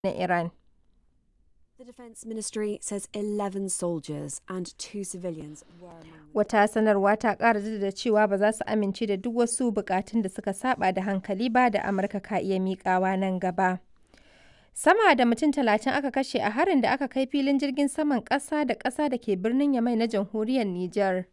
na Iran. The Defence Ministry says 11 soldiers and two civilians were among the Wata sanarwa ta ƙara jaddada cewa ba za su amince da duk wasu bukatun da suka saba da hankali ba da Amurka ka iya miƙawa nan gaba. Sama da mutum talatin aka kashe a harin da aka kai filin jirgin saman ƙasa da ƙasa da ke birnin Yamai na jamhuriyar Nijar.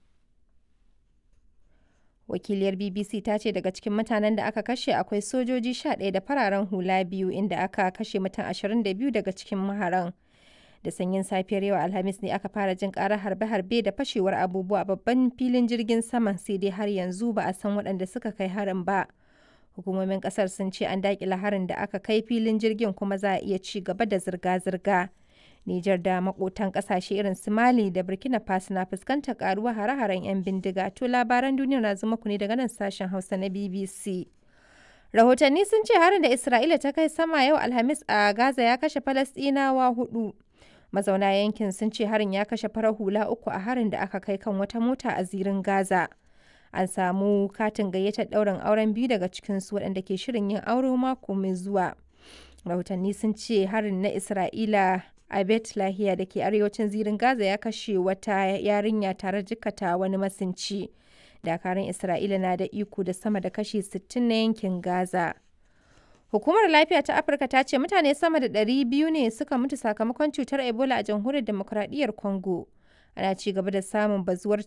Wakiliyar BBC ta ce daga cikin mutanen da aka kashe akwai sojoji 11 da fararen hula biyu inda aka kashe mutum 22 daga cikin maharan. Da sanyin safiyar yau Alhamis ne aka fara jin karar harbe-harbe da fashewar abubuwa a babban filin jirgin saman sai dai har yanzu ba a san waɗanda suka kai harin ba. Hukumomin ƙasar sun ce an daƙile harin da aka kai filin jirgin kuma za a iya ci gaba da zirga-zirga. Nijar da makotan kasashe irin su Mali da Burkina Faso na fuskantar karuwa hare-haren 'yan bindiga. To labaran duniya na zuma ku ne daga nan sashen Hausa na BBC. Rahotanni sun ce harin da Isra'ila ta kai sama yau Alhamis a Gaza ya kashe Falasɗinawa hudu. Mazauna yankin sun ce harin ya kashe farar hula uku a harin da aka kai kan wata mota a zirin Gaza. An samu katin gayyatar ɗaurin auren biyu daga cikinsu waɗanda ke shirin yin aure mako mai zuwa. Rahotanni sun ce harin na Isra'ila a Bet Lahiya da ke arewacin zirin Gaza ya kashe wata yarinya tare jikata wani masinci. Dakarun Isra'ila na da iko da sama da kashi 60 na yankin Gaza. Hukumar Lafiya ta Afirka ta ce mutane sama da 200 ne suka mutu sakamakon cutar Ebola a jamhuriyar demokuraɗiyyar Congo. Ana ci gaba da samun bazuwar